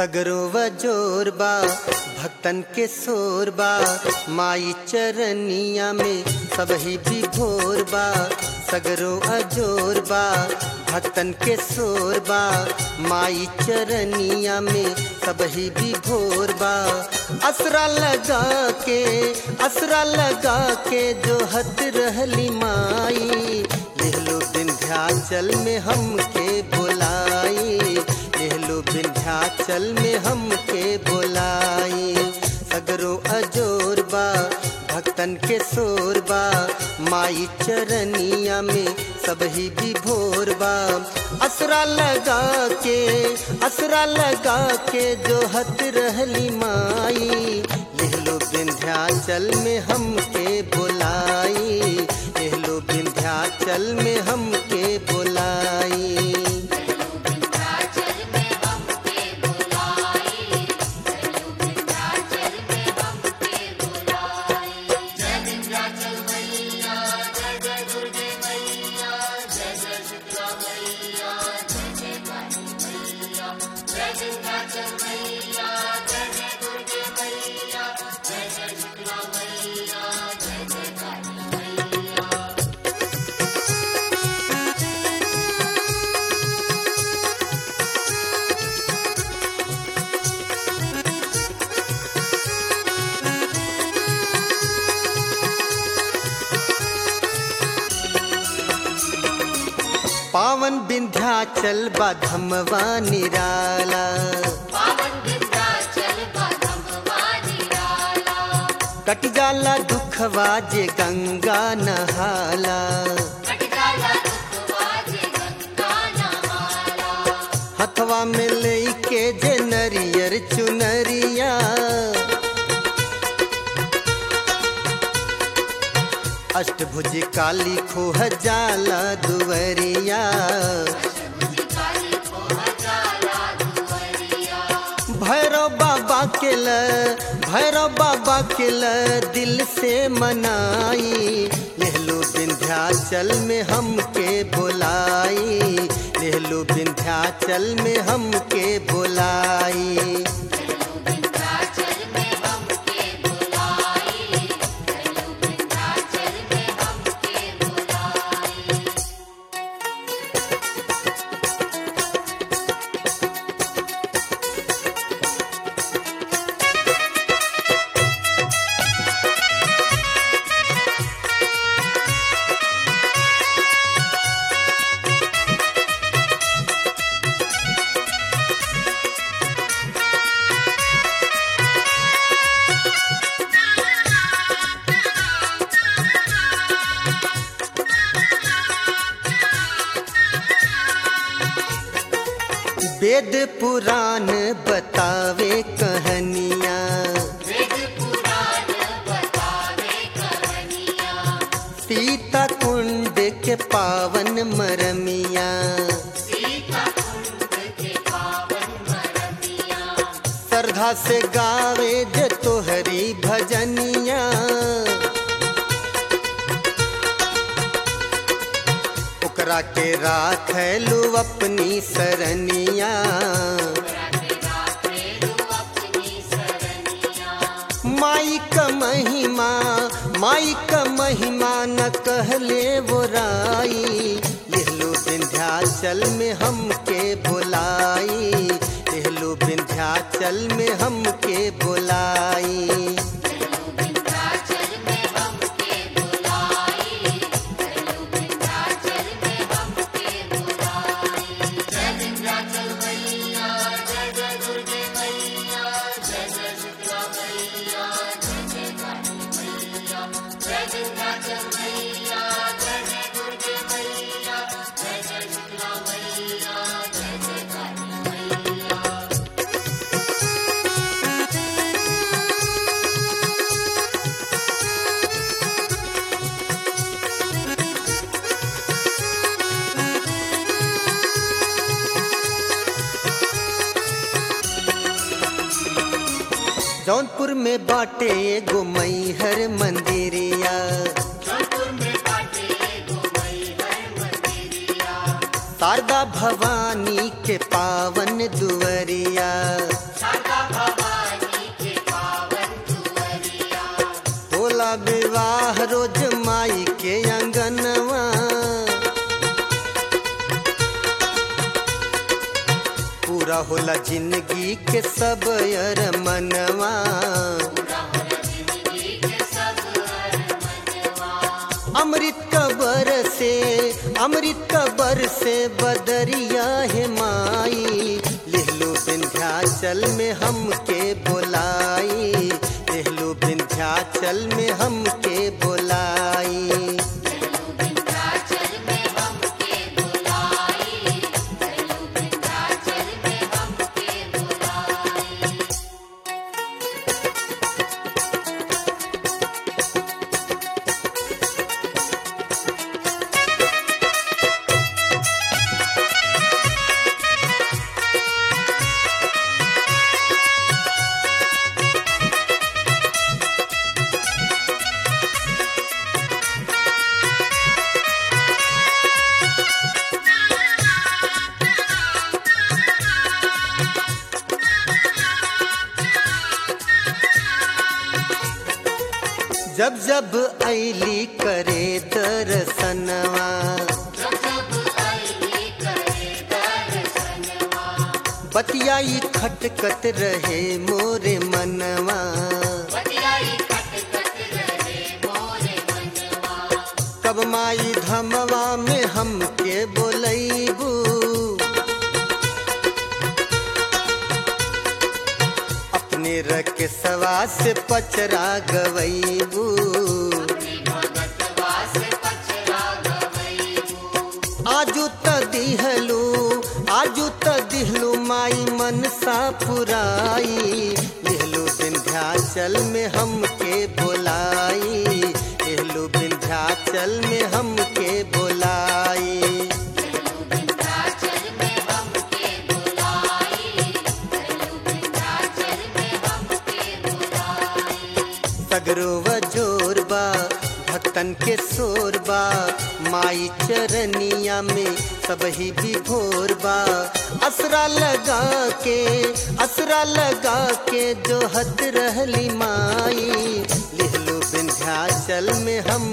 सगरो व जोरबा भक्तन के सोरबा माई चरनिया में सबही भी भोरबा सगरो अजोरबा भक्तन के सोरबा माई चरनिया में सबही भी भोरबा असरा लगा के असरा लगा के जो हत रहली माई लेहलो विंध्याचल में हमके बुलाई लेहलो विंध्याचल में हमके बुलाई सगरो अजोरबा भक्तन के सोरबा माई चरनिया में सबही भी भोरबा असरा लगा के असरा लगा के जो हत रहली माई लेहलो विंध्याचल में हमके बुलाई लेहलो विंध्याचल में हमके बुलाई विंध्याचल में हमके बुलाई चलो विंध्याचल में हमके बुलाई जय विंध्याचल मैया जय जय दुर्गे मैया जय जय शीतला मैया जय जय काली मैया जय विंध्याचल मैया जय जय दुर्गे मैया जय जय शीतला मैया जय जय काली मैया पावन विंध्याचल बाधमवा निराला पावन विंध्याचल बाधमवा निराला कट जाला दुखवा जे गंगा नहाला कट जाला दुखवा जे गंगा नहाला हथवा में लेके जे नरियर चुनरिया अष्टभुज काली खोह जाला दुवरिया अष्टभुजी काली को हजाला दुवरिया भैरव बाबा के ल भैरव बाबा के ल दिल से मनाई लेहलो विंध्याचल में हमके बुलाई लेहलो विंध्याचल में हमके बुलाई चलो विंध्याचल में हमके बुलाई चलो विंध्याचल में हमके बुलाई वेद पुराण बतावे कहानियाँ वेद पुराण बतावे कहानियाँ सीता कुंड के पावन मरमिया सीता कुंड के पावन मरमिया श्रद्धा से गावे जे तोहरी भजनिया ओकरा के राखलू अपनी सरनिया अपनी सरनिया माई का महिमा माई का महिमा न कहले वो राई लेहलो विंध्याचल में हमके बुलाई लेहलो विंध्याचल में हमके बुलाई चलो विंध्याचल में हमके बुलाई चलो विंध्याचल में हमके बुलाई जय विंध्याचल मैया जय जय दुर्गे मैया जय जय शीतला मैया जय जय काली मैया जय विंध्याचल मैया जय जय दुर्गे मैया जय जय शीतला मैया जय जय काली मैया जौनपुर में बाटे एगो मैहर मंदिरिया जौनपुर में बाटे गो मैहर मंदिरिया शारदा भवानी के पावन दुवरिया रोज माई के अंगनवा पूरा होला जिंदगी के सब अर मनवा अमृत कबर से अमृत कबर से बदरिया है माई लेहलो विंध्याचल में हमके बोलाई लेहलो विंध्याचल में हमके बोलाई विंध्याचल में हमके बुलाई चलो विंध्याचल में हमके बुलाई जब जब ऐली करे दर्शनवा बतियाई खटकत रहे मोरे मनवा कब माई धमवा में हमके बोलैबू अपने रख सवा से पचरा गवैबू आजू त दिहलू आजू त दिहलू माई मनसा पुराई दिहलू विंध्याचल में हमके बोलाई दिहलू विंध्याचल में हमके बोलाई सगरो वजोर बा भक्तन के शोर बा माई चरनिया में सबही विभोर बा असरा लगा के असरा लगा के जो हत रहली माई लिहलो विंध्याचल में हम